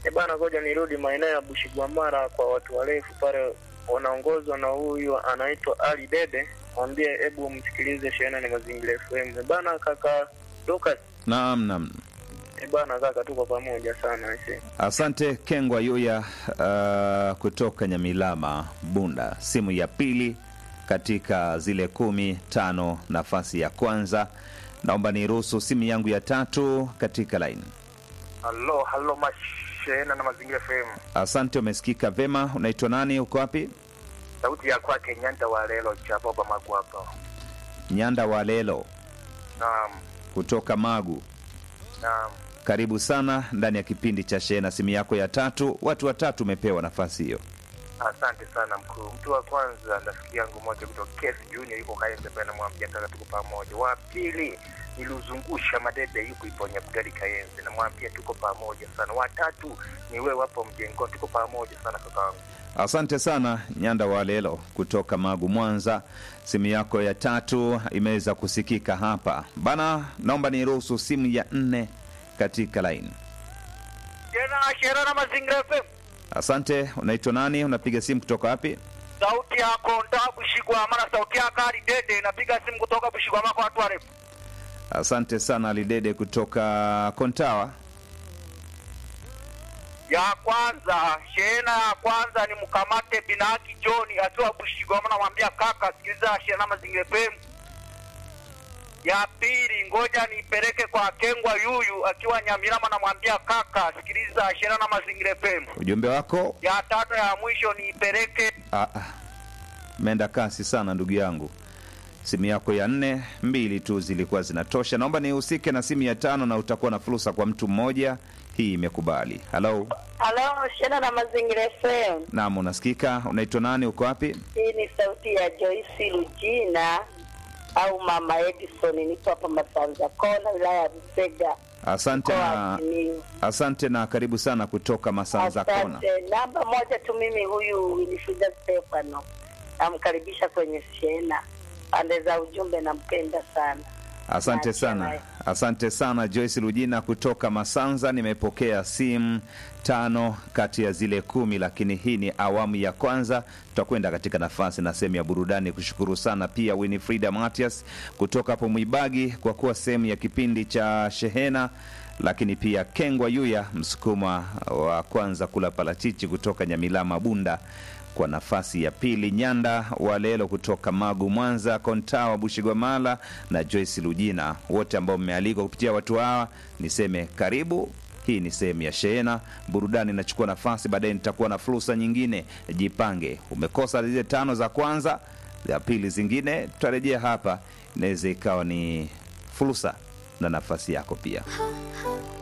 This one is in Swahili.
E bana, ngoja nirudi maeneo ya Bushigwamara kwa watu warefu pale, wanaongozwa na huyu anaitwa Ali Dede. Mwambie hebu msikilize shehena ni mazingira FM. E bana, kaka Lucas. Naam, naam. E bana, kaka, tuko pamoja sana aise. Asante Kengwa Yuya uh, kutoka Nyamilama Bunda, simu ya pili katika zile kumi tano, nafasi ya kwanza. Naomba niruhusu simu yangu ya tatu katika laini. Halo, halo mashena na mazingira FM. Asante, umesikika vema. Unaitwa nani? Uko wapi? Sauti ya kwake Nyanda wa Lelo cha Baba Magwapa. Nyanda wa Lelo Naam, kutoka Magu. naam. Karibu sana ndani ya kipindi cha Shehena, simu yako ya tatu. Watu watatu umepewa nafasi hiyo. Asante sana mkuu. Mtu wa kwanza rafiki yangu moja kutoka Kesi Junior yuko Kaembe pale namwambia kaka tuko pamoja. Wa pili niliuzungusha madebe yuko Iponya Bugari Kaembe namwambia tuko pamoja sana. Wa tatu ni wewe hapo mjengo tuko pamoja sana kakaangu. Asante sana Nyanda wa Lelo kutoka Magu, Mwanza. Simu yako ya tatu imeweza kusikika hapa bana. Naomba niruhusu simu ya nne katika laini. Tena shera na mazingira FM. Asante. Unaitwa nani? Unapiga simu kutoka wapi? Sauti yako nda Bushigwama na sauti yako Ali Dede napiga simu kutoka Bushigwama kwa watu warefu. Asante sana Alidede kutoka Kontawa. ya kwanza shehena ya kwanza ni mkamate binaki John akiwa Bushigwama, namwambia kaka, sikiliza shehena mazingira FM. Ya pili ngoja nipeleke kwa Kengwa Yuyu akiwa Nyamirama, namwambia kaka, sikiliza shehena na mazingira FM. Ujumbe wako Ya tatu ya mwisho niipeleke Ah, ah. Meenda kasi sana ndugu yangu. Simu yako ya nne, mbili tu zilikuwa zinatosha. Naomba nihusike na simu ya tano na utakuwa na fursa kwa mtu mmoja. Hii imekubali. Halo, Halo, shena na mazingira FM. naam, unasikika? Unaitwa nani? Uko wapi? Hii ni sauti ya Joyce Lujina au Mama Edison, nipo hapa Masanza Kona, wilaya ya Busega, Asante mkoa na wa Simiyu. asante na karibu sana kutoka Masanza Kona. Asante. Namba moja tu mimi, huyu Winifrida Stefano, namkaribisha kwenye shena. Pande za ujumbe, nampenda sana. Asante Naachia sana, naye. asante sana Joyce Lujina kutoka Masanza. Nimepokea simu tano kati ya zile kumi, lakini hii ni awamu ya kwanza. Tutakwenda katika nafasi na sehemu ya burudani. Kushukuru sana pia Winifrida Matias kutoka hapo Mwibagi kwa kuwa sehemu ya kipindi cha Shehena, lakini pia Kengwa Yuya, msukuma wa kwanza kula parachichi kutoka Nyamilama Bunda kwa nafasi ya pili Nyanda Walelo kutoka Magu, Mwanza, Kontawa, Bushigwamala na Joyce Lujina, wote ambao mmealikwa kupitia watu hawa, niseme karibu. Hii ni sehemu ya shehena burudani, inachukua nafasi. Baadaye nitakuwa na fursa nyingine, jipange. Umekosa zile tano za kwanza, za pili zingine tutarejea hapa, inaweza ikawa ni fursa na nafasi yako pia.